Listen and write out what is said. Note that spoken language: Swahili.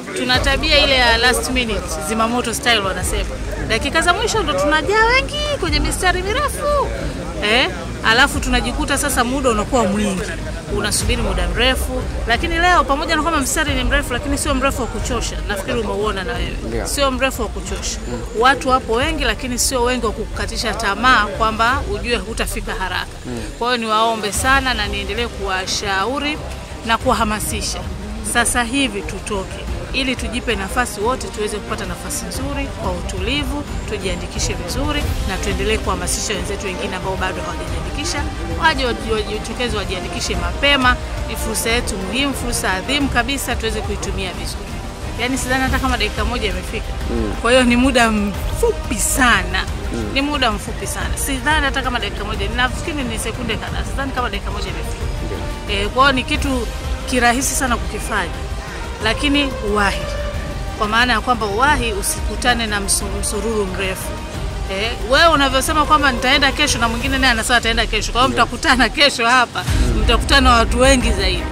Tuna tabia ile ya last minute, zimamoto style wanasema, dakika za mwisho ndo tunajaa wengi kwenye mistari mirefu eh, alafu tunajikuta sasa muda unakuwa mwingi, unasubiri muda mrefu. Lakini leo pamoja na kwamba mstari ni mrefu, lakini sio mrefu wa kuchosha. Nafikiri umeuona na wewe, Ndio. sio mrefu wa kuchosha. Watu wapo wengi, lakini sio wengi wa kukatisha tamaa kwamba ujue hutafika haraka. Kwa hiyo niwaombe sana na niendelee kuwashauri na kuwahamasisha sasa hivi tutoke ili tujipe nafasi wote tuweze kupata nafasi nzuri kwa utulivu, tujiandikishe vizuri na tuendelee kuhamasisha wenzetu wengine ambao bado hawajajiandikisha waje waji- wajitokeze, wajiandikishe mapema. Ni fursa yetu muhimu, fursa adhimu kabisa, tuweze kuitumia vizuri. Yaani sidhani hata kama dakika moja imefika. Kwa hiyo ni muda mfupi sana, ni muda mfupi sana. Sidhani hata kama dakika moja, nafikiri ni sekunde kadhaa, sidhani kama dakika moja imefika. E, kwa hiyo ni kitu kirahisi sana kukifanya, lakini uwahi, kwa maana ya kwamba uwahi, usikutane na msu- msururu mrefu. E, wewe unavyosema kwamba nitaenda kesho na mwingine naye anasema ataenda kesho, kwa hiyo mtakutana kesho hapa, mtakutana watu wengi zaidi.